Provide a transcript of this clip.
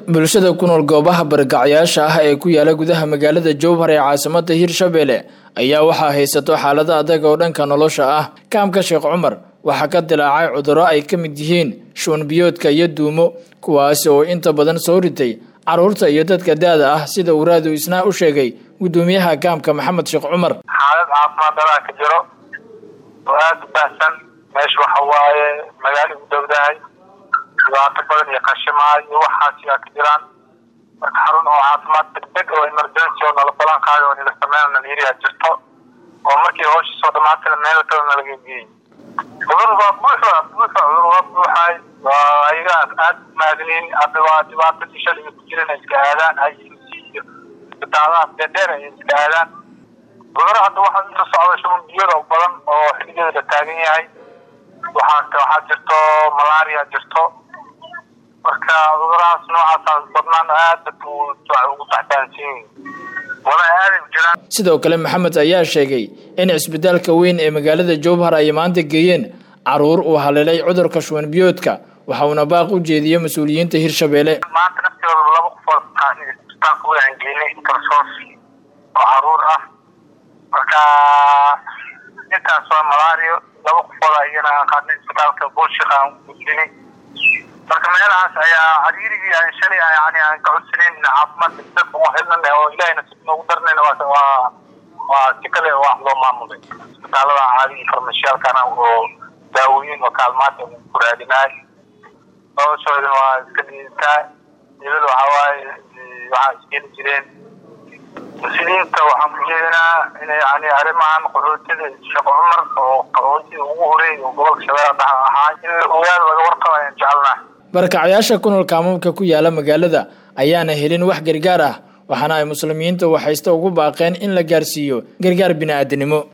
bulshada ku nool goobaha bargacyaasha ah ee ku yaala gudaha magaalada jowhar ee caasimada hirshabelle ayaa waxaa haysato xaalado adag oo dhanka nolosha ah kaamka sheekh cumar waxaa ka dilaacay cudurro ay ka mid yihiin shuunbiyoodka iyo duumo kuwaasi oo inta badan soo ritay carruurta iyo dadka da-da ah sida uu raadu isnaa u sheegay guddoomiyaha kaamka maxamed sheekh cumar xaalad caafimaad daraa ka jiro oo aada u baahsan meesha waxa waaye magaalo u dowdahay dhibaato badan iyo qashimaa iyo waxaasi aa ka jiraan marka xarun oo caafimaad degdeg oo emergency oo nala balan qaayo oo nila sameyn naliiriyaa jirto oo markii hawsha soo dhamaatana meel kale nalaga geeyey cudur waa buuxa buuxa cudur waa buuxay waa ayaga aada maadniin hadda waa dhibaatadii shaliga ku jiran ay iska aadaan i u c iyo isbitaalaha dheedheer ay iska aadaan cuduro hadda waxaa inta socda shuban biyada badan oo xiligeeda la taagan yahay waxaa waxaa jirto malaria jirto marka cudurahaas noocaas badnaan aad dadka ugu taxtaansiin wala aaday u jiraan sidoo kale maxamed ayaa sheegay in cisbitaalka weyn ee magaalada jowhar ay maanta geeyeen caruur uu haleelay cudurka shuban biyoodka waxa uuna baaq u jeediyey mas-uuliyiinta hirshabelle maanta naftooda laba qofood isbitaalka weyn aan geynay intersos oo caruur ah marka intaas waa malario laba qofood iyana aan qaadnay isbitaalka buulshik aan gudbinay marka meelahaas ayaa cariirigii aan shalay yani aan ka codsanayn caafimaad degdeg ugu helnana oo ilahayna si noogu darnayn waa waa si kale wax loo maamulay isbitaalada caadi farmashiyaalkana oo daawooyin oo kaalmaad ku raadinaay noloshoodana waa iska dhiitaa dibada waxaa waaye waxaa isgeli jireen muslimiinta waxaan ku jeedinaa inay yani arrimahan qaxootida sheekh cumar oo qaxootida ugu horeey oo gobolka shabeelle dhexe ahaa in ogaal laga warqaba ayaan jecelnahay barkacyaasha ku nool kaamamka ku yaala magaalada ayaana helin wax gargaar ah waxaana ay muslimiinta waxaysta ugu baaqeen in la gaarsiiyo gargaar bini-aadanimo